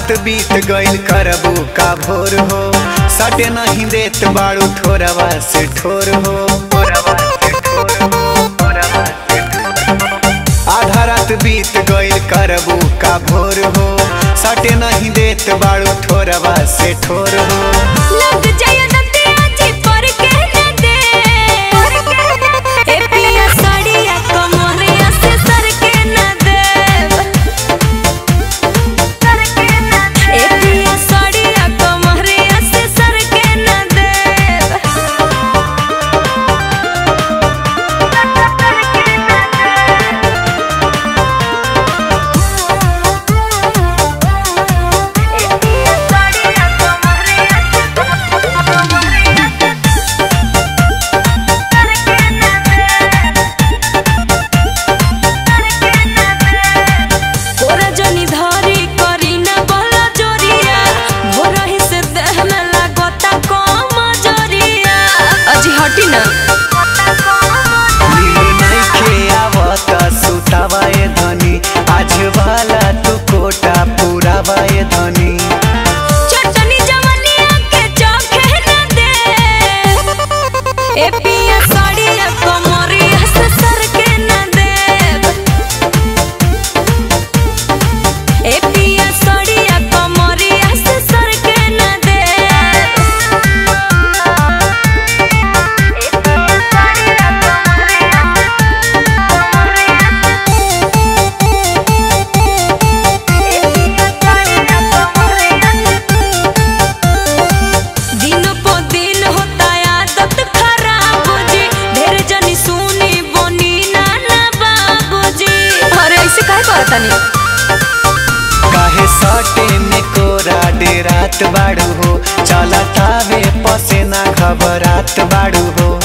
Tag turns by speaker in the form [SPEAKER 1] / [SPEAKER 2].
[SPEAKER 1] रात बीत गइल करबू का भोर हो सटे नहीं देत बाड़ू ठोरवा से ठोर हो आधा रात बीत गइल करबू का भोर हो सटे नहीं देत बाड़ू ठोरवा से ठोर हो
[SPEAKER 2] लग जाए नदिया जी पर के न दे ए पिया साड़िया कमरिया से सर के न दे ए पिया साड़िया कमरिया से सर के न दे कोरा जनी धरी करी न बला जोरिया भोरही से देह में लागता कम जोरिया अजी हटी ना
[SPEAKER 1] नींद नइखे आवता सुतावा ए धनी आज वाला तू कोटा पूरावा ए धनी
[SPEAKER 2] चटनी जवनिया के चोखे न दे ए पिया साड़िया कमरिया से सर के न दे ए पिया साड़िया कमरिया से सर के न दे दिन पो दिन होता आदत खराब जी ढेर जनी सुनी बोनी नाना बाबूजी अरे ऐसे काहे करतानी
[SPEAKER 1] काहे सटे में कोरा डेरात बाड़ू हो चला तावे पसे ना घबरात बाड़ू हो